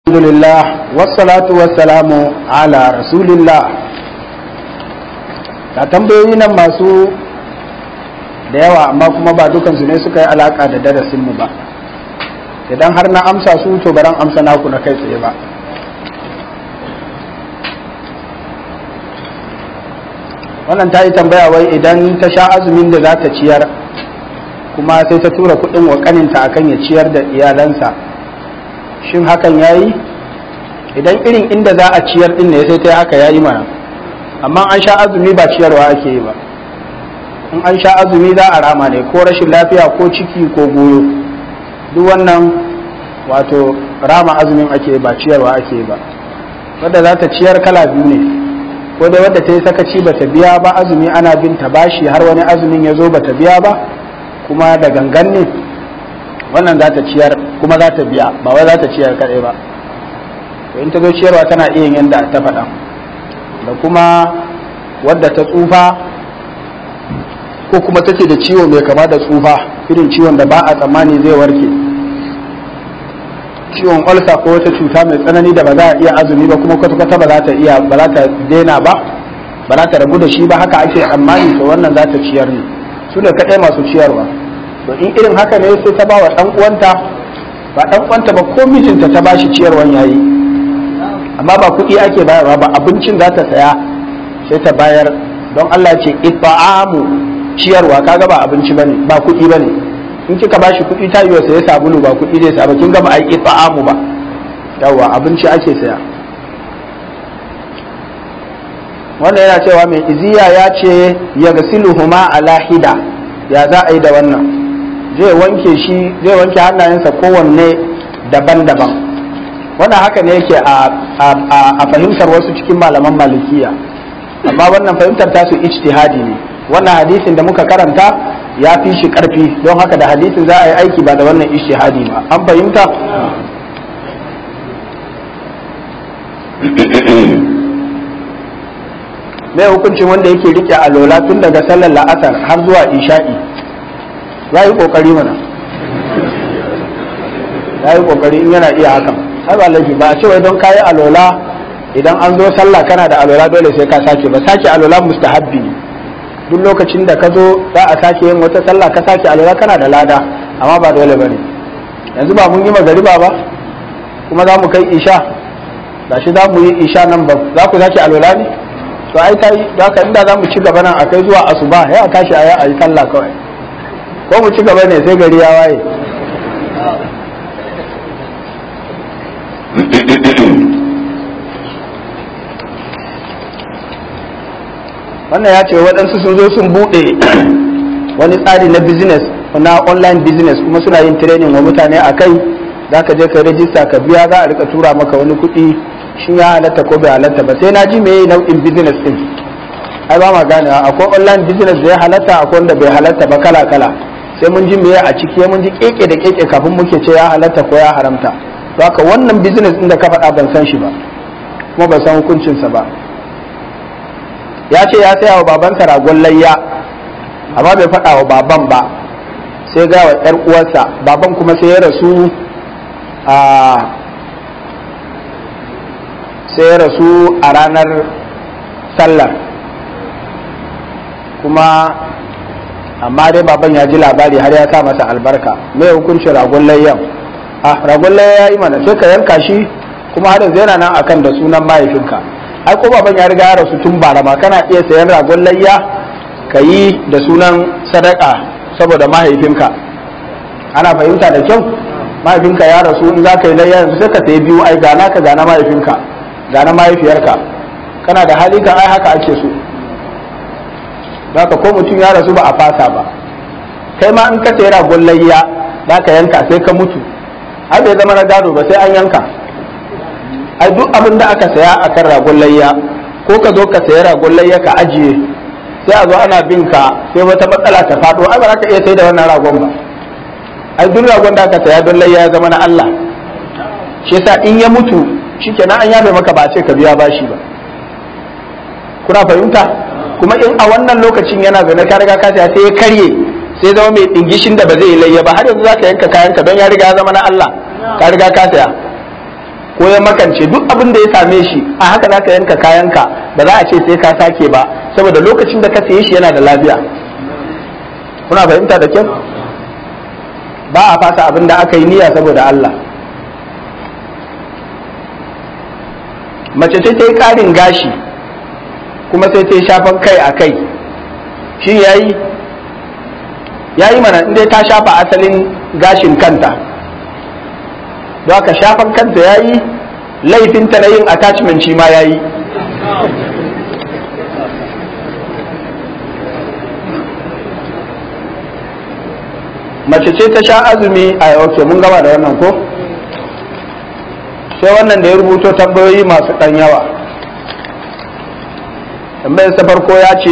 alhamdulillah wassalatu wassalamu ala rasulillah ga tambayoyi nan masu da yawa amma kuma ba dukansu ne suka yi alaka da darasinmu ba idan har na amsa su to baran amsa naku na kai tsaye ba wannan ta yi tambaya wai idan ta sha azumin da za ta ciyar kuma sai ta tura kudin wa kaninta akan ya ciyar da iyalansa shin hakan ya yi idan irin inda za a ciyar din ne sai ta yi haka ya yi mana amma an sha azumi ba ciyarwa ake yi ba in an sha azumi za a rama ne ko rashin lafiya ko ciki ko goyo duk wannan wato rama azumin ake ba ciyarwa ake ba wadda za ta ciyar kala biyu ne ko dai wadda ta yi sakaci bata biya ba azumi ana bin ta bashi har wani azumin ya zo bata biya ba kuma da gangan ne wannan za ta ciyar kuma za ta biya ba wai za ta ciyar kaɗai ba to in ta zo ciyarwa tana iya yin yadda ta faɗa da kuma wadda ta tsufa ko kuma take da ciwo mai kama da tsufa irin ciwon da ba a tsammani zai warke ciwon olsa ko wata cuta mai tsanani da ba za a iya azumi ba kuma kwata-kwata ba za ta iya ba za ta daina ba ba za ta rabu da shi ba haka ake tsammani to wannan za ta ciyar ne su ne kaɗai masu ciyarwa to in irin haka ne sai ta ba wa ɗan uwanta ba ɗan uwanta ba ko mijinta ta ba shi ciyarwan yayi amma ba kuɗi ake bayarwa ba abincin za ta saya sai ta bayar don Allah ce itba'amu ciyarwa kaga ba abinci bane ba kuɗi bane in kika bashi kuɗi ta yi saya sabulu ba kuɗi zai sa ba kin gama ai itba'amu ba yawa abinci ake saya wannan yana cewa mai iziya ya ce ya gasiluhuma ala hida ya za a yi da wannan zai wanke shi zai wanke hannayensa kowanne daban-daban wannan haka ne yake a fahimtar wasu cikin malaman malikiya amma wannan fahimtar tasu ijtihadi ne wannan hadisin da muka karanta ya fi shi karfi don haka da hadisin za a yi aiki ba da wannan ijtihadi ba an fahimta mai hukuncin wanda yake rike alola tun daga sallar la'asar har zuwa isha'i ya yi kokari mana ya yi kokari in yana iya hakan ai ba laifi ba a ce wai don kayi alola idan an zo sallah kana da alola dole sai ka sake ba sake alola mustahabbi ne duk lokacin da ka zo za a sake yin wata sallah ka sake alola kana da lada amma ba dole ba ne yanzu ba mun yi magariba ba kuma za mu kai isha ga shi za mu yi isha nan ba za ku sake alola ne to ai ta yi haka inda za mu ci gaba nan a kai zuwa asuba ya a tashi a yi sallah kawai ko mu ci gaba ne sai gari ya waye wannan ya ce waɗansu sun zo sun buɗe wani tsari na business na online business kuma suna yin training wa mutane a kai za ka je ka rajista ka biya za a rika tura maka wani kuɗi shi ya halatta ko bai halatta ba sai na ji me nau'in business din ai ba ma gane akwai online business da ya halatta akwai wanda bai halatta ba kala kala sai mun ji me a ciki mun ji keke da keke kafin muke ce ya halatta ko ya haramta to haka wannan business din da ka faɗa ban san shi ba kuma ban san hukuncinsa ba ya ce ya saya wa babansa ragon layya amma bai faɗa wa baban ba sai ga wa ‘yar uwarsa baban kuma sai ya rasu a sai ya rasu a ranar sallar kuma amma dai baban ya ji labari har ya sa masa albarka mai hukuncin ragon layyan a ragon layya ya yi mana sai ka yanka shi kuma har yanzu yana nan akan da sunan mahaifinka ai ko baban ya riga ya rasu tun bara ma kana iya sayan ragon layya ka yi da sunan sadaka saboda mahaifinka ana fahimta da kyau mahaifinka ya rasu in za ka yi layya yanzu sai ka sayi biyu ai gana ka gana mahaifinka gana mahaifiyarka kana da hali kan ai haka ake so ka ko mutum ya rasu ba a fasa ba kai ma in ka sayi ragon layya za ka yanka sai ka mutu ai bai zama na gado ba sai an yanka ai duk abin da aka saya a kan ragon layya ko ka zo ka saya ragon layya ka ajiye sai a zo ana bin ka sai wata matsala ta faɗo ai ba za ka iya sai da wannan ragon ba ai duk ragon da aka saya don layya ya zama na Allah shi yasa in ya mutu shikenan an yabe maka ba a ce ka biya bashi ba kuna fahimta kuma in a wannan lokacin yana zaune ka riga ka saya sai ya karye sai zama mai dingishin da ba zai layya ba har yanzu za ka yanka kayanka don ya riga ya zama na Allah ka riga ka saya ko ya makance duk abin da ya same shi a haka za ka yanka kayanka ba za a ce sai ka sake ba saboda lokacin da ka saye shi yana da lafiya kuna fahimta da kyau ba a fasa abin da aka yi niyya saboda Allah mace ce ta yi ƙarin gashi kuma sai ta yi shafan kai a kai shi yayi yayi mana inda ta shafa asalin gashin kanta don haka shafan kanta yayi laifinta na yin attachment shi ma yayi mace ce ta sha azumi a ok mun gama da wannan ko sai wannan da ya rubuto tambayoyi masu ɗan yawa tambayar ta farko ya ce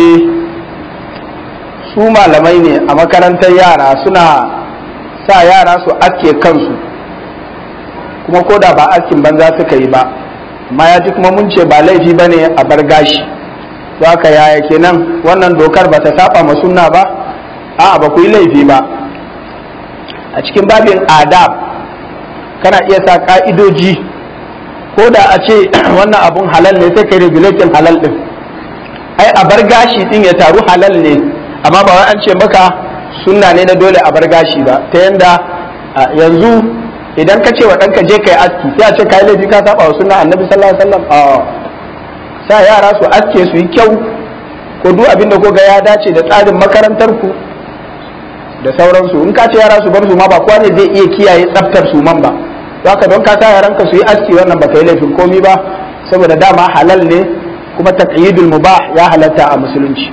su malamai ne a makarantar yara suna sa yara su aske kansu kuma ko da ba askin banza suka yi ba amma ya ji kuma mun ce ba laifi ba ne a bar gashi za ka yaya kenan wannan dokar ba ta saba ma sunna ba a'a ba ku yi laifi ba a cikin babin adab kana iya sa ka'idoji ko da a ce wannan abun halal ne sai kai regulating halal din ai a bar gashi din ya taru halal ne amma ba wai an ce maka sunna ne na dole a bar gashi ba ta yanda yanzu idan ka ce wa ɗanka je kai aski sai a ce kai laifi ka saba wa sunna annabi sallallahu alaihi wasallam a sa yara su aske su yi kyau ko duk abin da ko ga ya dace da tsarin makarantar ku da sauransu in ka ce yara su bar su ma ba kowa ne zai iya kiyaye tsaftar su man ba haka don ka sa yaranka su yi aski wannan ba ka yi laifin komi ba saboda dama halal ne kuma taqyidul mubah ya halatta a musulunci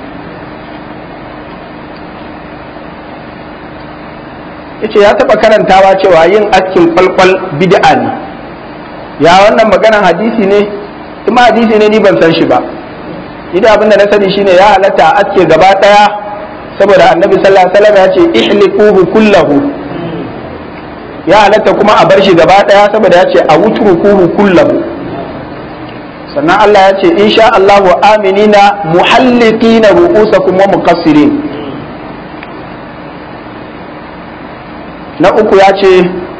yace ya taba karantawa cewa yin askin kwalkwal bid'a ne ya wannan maganan hadisi ne kuma hadisi ne ni ban san shi ba idan abin da na sani shine ya halatta a aske gaba daya saboda annabi sallallahu alaihi wasallam ya ce ihliquhu kullahu ya halatta kuma a bar shi gaba daya saboda ya ce a wutrukuhu kullahu sannan Allah ya ce insha Allahu aminina muhalliqina ru'usakum wa muqassirin na uku ya ce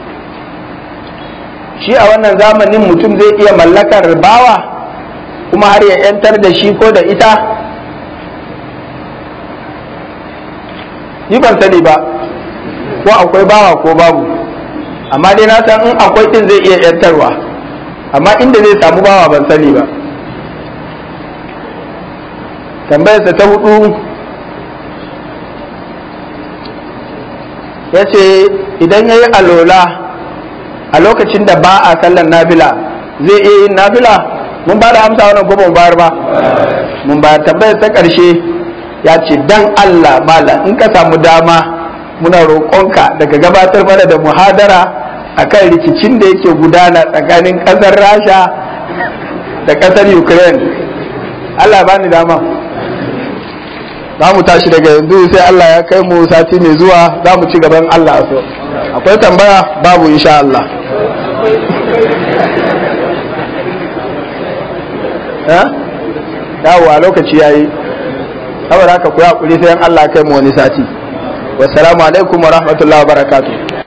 shi a wannan zamanin mutum zai iya mallakar bawa kuma har ya 'yantar da shi ko da ita ni ban sani ba ko akwai bawa ko babu amma dai na san in akwai din zai iya 'yantarwa amma inda zai samu bawa ban sani ba tambayarsa ta hudu ya ce idan ya yi alola a lokacin da ba a sallan nafila zai iya yin nafila mun ba da amsa wannan ko mun bayar ba mun bayar tambayar ta ƙarshe ya ce dan Allah mala in ka samu dama muna roƙonka daga gabatar mana da muhadara akan rikicin da yake gudana tsakanin ƙasar rasha da ƙasar ukraine Allah ba ni dama za mu tashi daga yanzu sai Allah ya kai mu sati mai zuwa za mu ci gaban Allah so akwai tambaya babu insha Allah yawo a lokaci yayi saboda haka ku hakuri sai Allah kai mu wani sati wassalamu alaikum wa rahmatullahi wa barakatuh